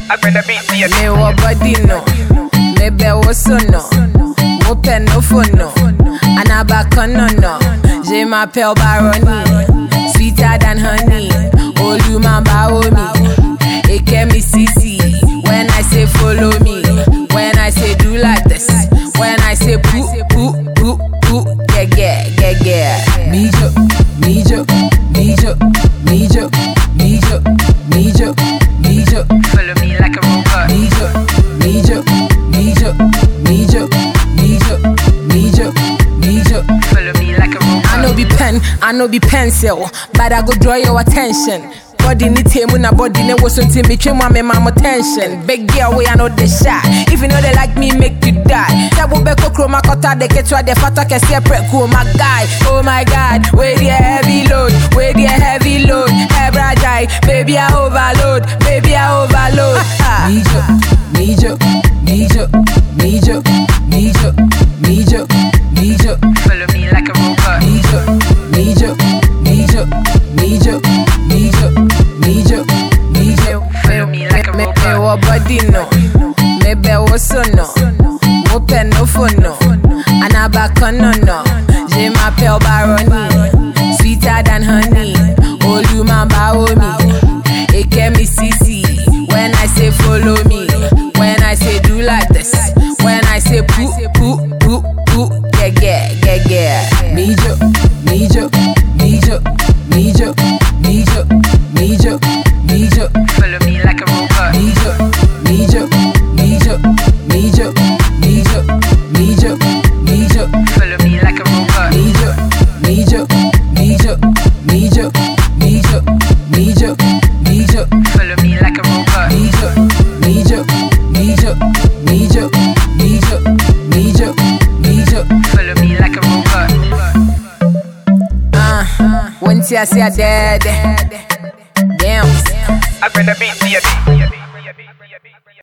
Me wa body no, me be wo so no, mo pe no for no, anabaka no no. Je m'appelle Baroni, sweeter than honey. Oluma bawo me, eke me sisi. When I say follow me, when I say do like this, when I say poo poo poo poo, yeah yeah yeah yeah. Me jo, me jo, me jo, me jo, me jo, me jo, me jo. Follow me like a robot. Mijo, mijo, mijo, mijo, mijo, mijo, mijo. Follow me like a robot. I know be pen, I know be pencil, but I go draw your attention. Body ni table na body ne was until me trim my mama attention. Big girl way I know the shot. If you know they like me, make you die. Tabu beko chroma kota de ketwa de fata ke separate cool my guy. Oh my god, where the heavy load, where the heavy load. Hebra jai, baby I overload, baby I overload. Mijo, mijo, mijo, mijo, mijo, mijo, mijo. Follow me like a robot. Mijo, mijo, mijo, mijo, mijo, mijo, mijo. Follow me like a Me me robot. wo body no, me be wo so no, mo pe no for no, anabaka no no. Je m'appelle Baroni, sweeter than honey. Oluma bawo me, eke me sisi. When I say follow me, when I say do like this, when I say poo poo poo poo, yeah yeah yeah yeah. Mijo, mijo, mijo, mijo, mijo, mijo, mijo. Follow me like a robot. Mijo, mijo, mijo, mijo, mijo, mijo, mijo, Follow me like a robot. mijo, mijo, mijo, mijo, mijo, mijo, mijo, Follow me like a robot. mijo, mijo, mijo, mijo, mijo, mijo, mijo. Follow me like a robot. Ah, once I say I dead, damn. I better be